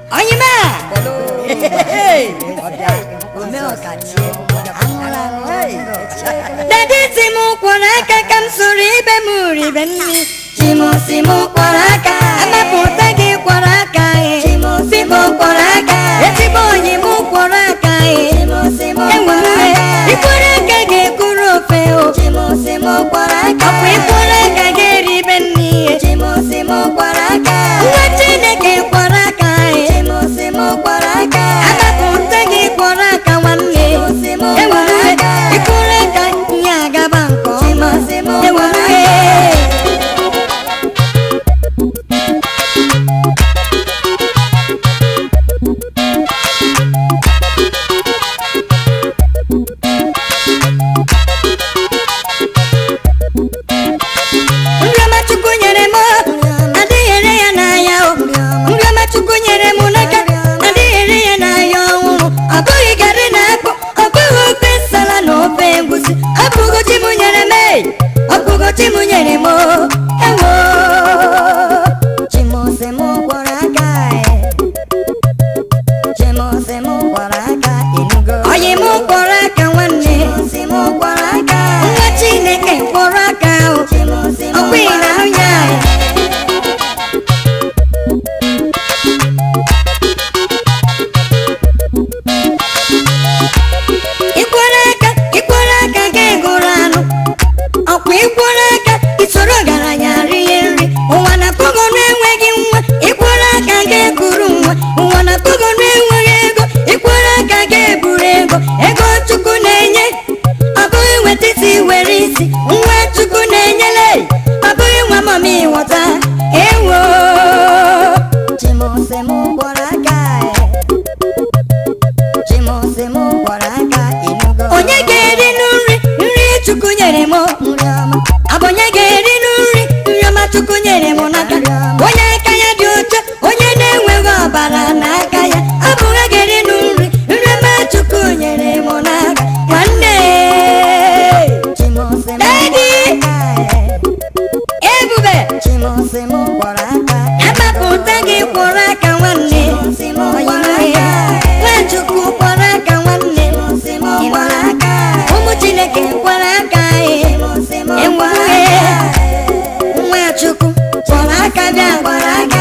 Onyima! Dadi si m kwọrọ aka ka m soro ibe m ribe nri Chimusi m kwọrọ aka Amapụta gị kwọrọ aka Chimusi m kwọrọ aka Ezigbo onyi m kwọrọ aka Chimusi m kwọrọ aka Ikwọrọ aka ga-ekwuru ofe o Chimusi m kwọrọ aka Ọkwa ikwọrọ aka ga-eribe nri Chimusi m kwọrọ aka Nwa Chineke kwọrọ aka Chimusi m kwọrọ aka Amapụta gị kwọrọ aka nwanne Enwere ikwọrọ aka ihe agaba nke ọma Enwere nriọma chukwu nyere m adịghị ere ya n'ahịa o nriọma chukwu nyere m n'aka adịghị ere ya n'ahịa ọhụrụ ọ bụghị garị na akpụ ọ bụghị ofe nsala na ofe egwusi ọ bụgo chi m nyere m ee, ọ bụgo chi m nyere m o. ewo chimose m gwọrọ aka chimose m gwọrọ aka ịnụgo onye m gwọrọ aka nwanne nwa chineke gwọrọ aka o ọkwa ị na-ahụ ya ịkwọrọ aka ịkwọrọ aka ga-egoro anụ ọkwa ịkwọrọ aka isoro ọgaranya rie nri ụwa na pogo na-enweghị nwa ịkwọrọ aka ga-ekuru nwa ụwa na pogo na-enweghị ego ịkwọrọ aka ga-eburu ego ego chukwu na-enye ọ bụghị nweta isi were isi nwa chukwu na-enyele ọ bụghị nwa mama ịghọta ewo chimose m gwọrọ aka chimose m gwọrọ aka onye ga-eri nri nri chukwu nyere m abụ onye ga-eri nri nri ọma chukwu nyere m n'aka onye aka ya dị ọcha onye na-enweghị ọbara n'aka ya abụ ha ga-eri nri nri ọma chukwu nyere m n'aka nwanne Daddy! ebube amapụta gị kwọrọ aka nwanne nwachukwu kwọrọ aka nwanne ụmụ chineke kwọrọ aka enwere nwachukwu kwọrọ aka bịa kwọrọ aka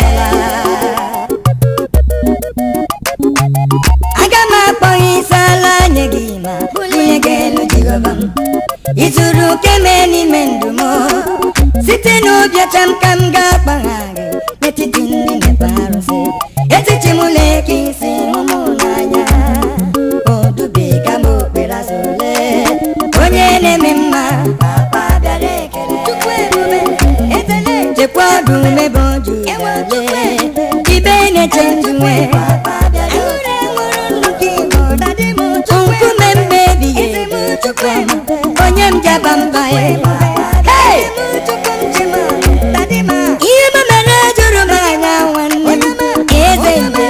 aga m akpọ ya isi ala nye gị ma bunye gị elu jehova m izuru keme n'ime ndụ m site n'obi ọcha m ka m ga-akpagha gị n'etiti ndị na-efe arụsị etiti m na-eke isi ụmụ n'anya odubiga m okpere azụ ole onye na-eme mma papa bịara ekele chukwu ebube etele chekwa ọdụ mebe oju ele ibe na-eche ndụ nwe Ahụrụ enwere nnukwu igbo dadi m nkume mbe ebighị ebi chukwu onye m jaba mba ya Hey! ihe m mere jụrụ m anya nwanne m eze mbe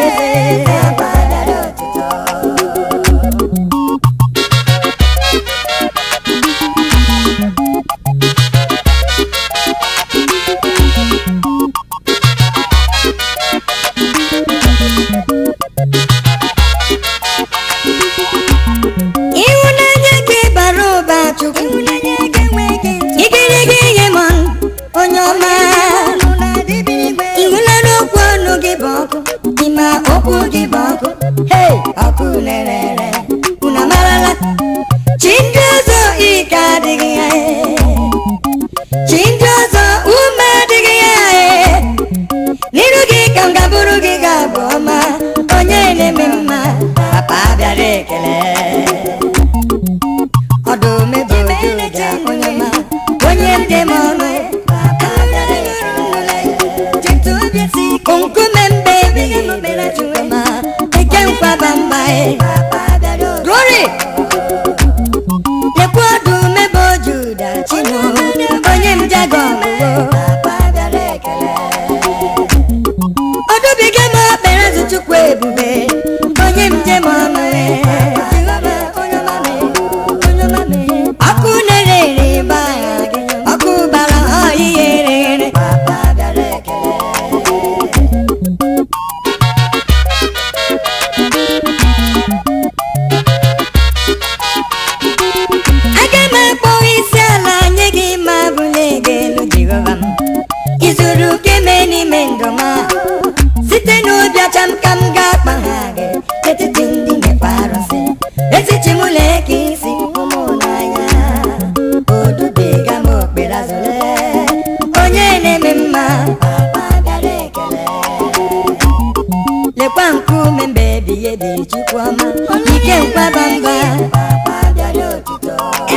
ịhụnanya gị bara ụba chukwu igirigi ihe m onye ọma ịhụnanya okwu ọnụ gị bụ ọkụ ịma okwu gị bụ ọkụ hei ọkụ nerere unu amarala chi ndị ọzọ ike adịghị ya chi ndị ọzọ ume adịghị ya n'iru gị ka m gaburu gị ga-abụ ọma onye na-eme mma papa bịara ekele ọdụm ebe ojuja onye ọma onye ndị m ọnụ nkume mbe ebighị ebere chukwuma eke nkwaba mba izuru keme n'ime ndụ ma site n'obi ọcha m ka m ga-akpa ha gị etiti ndị mekwa arụsị etiti m leke isi ụmụ n'anya odubiga m okpere azụle onye na-eme mma papa bịara ekele lekwa nkume mbe ebighị ebi chukwu ọma ike nkwaba mba papa bịara otuto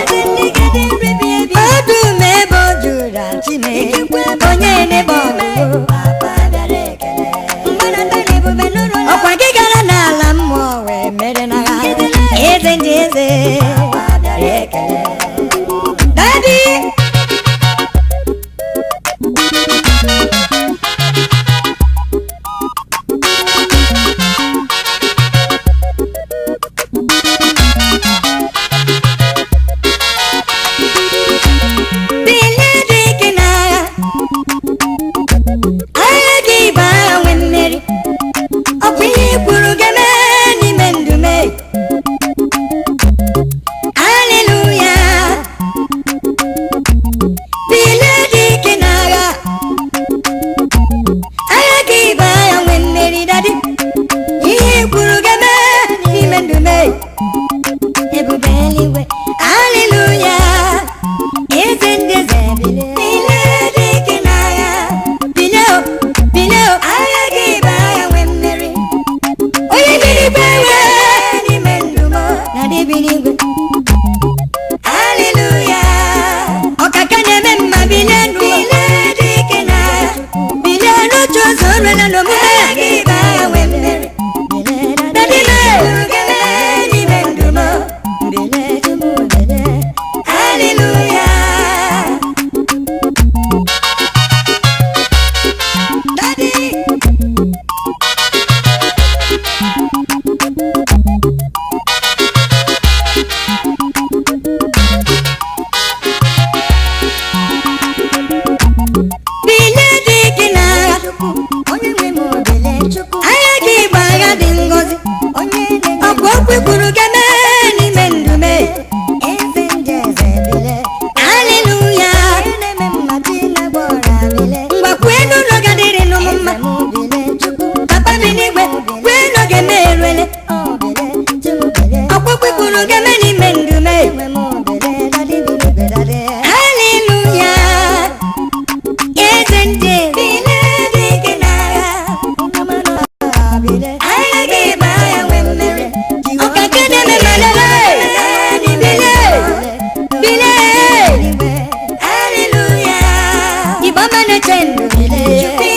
ọdụm ebe o juru chime onye na-ebe ọgụgụ papa bịara ekele ọkwa gị gara n'ala mmụọ wee mere na ha eze ndị eze bịara ekele dadi bilie dị ike n'agha agha gị bụ agha nwe mmeri ọkwa ihe i kwuru ga-eme n'ime ndụ me aleluya bilie dị ike n'agha agha gị bụ agha nwe mmeri dadi ihe i kwuru ga-eme n'ime ndụ me ebube eluigwe aleluya eze ndị eze bilie bilie dị ike n'agha bilie o bilie o agha gị bụ agha nwe mmeri onye biri igwe ewe n'ime ndụ m na dị biri igwe aleluya ọkaka na-eme mma bilie ndụ bilie dị ike n'agha bilie n'otu ụzọ nrela n'omume agha gị bụ agha nwe mmeri dadime n'ime ndụ m bilie tupu bilie aleluya Daddy. bilie dị ike n'agha agha gị bụ agha dị ngọzi ọkwa okwu kwuru ga-eme n'ime ndụ me aleluya mgbakwu elu ụlọ gadịrị n'ụmụ mma papa bi n'igwe kwu elu ga-eme eruele ọkwa okwu kwuru ga-eme n'ime ndụ me aleluya eze ndị bilie dị ike n'agha agha gị bụ agha nwe mmeri ọkaka na-eme malele bilie bilie aleluya igbo ọma na-eche ndụ bilie